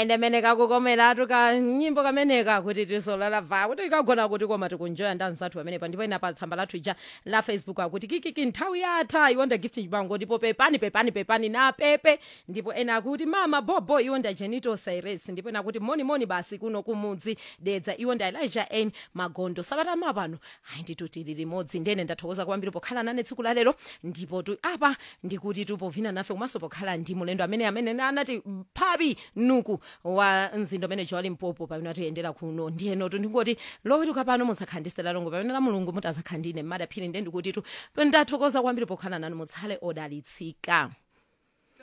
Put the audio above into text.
aende meneka kukomeratu ka nyimbo kameneka kuti tisolala va kuti ikagona kuti koma tikunjoya ndanzathu pamenepa ndipo ina pa tsamba lathu ija la facebook akuti kikiki nthawi yatha iwonda gift chibango ndipo pepani pepani pepani na pepe ndipo ena akuti mama bobo iwonda jenito cyrus ndipo ena akuti moni moni basi kuno kumudzi dedza iwonda elijah n magondo sabata mapano ayi nditutili limodzi ndene ndathokoza kwambiri pokhala nane tsiku la lero ndipo tu apa ndikuti tupovina nafe komanso pokhala ndi mulendo amene amene anati phabi nuku wa mzindo amene joali mpopo pamene atiyendera kuno ndiyenotu ndingoti lowetuka pano musakhandisira longo pamene la mulungu mutazakhandine mmadaphiri nde ndikuti tu ndathokoza kwambiri pokhala nanu mutsale odalitsika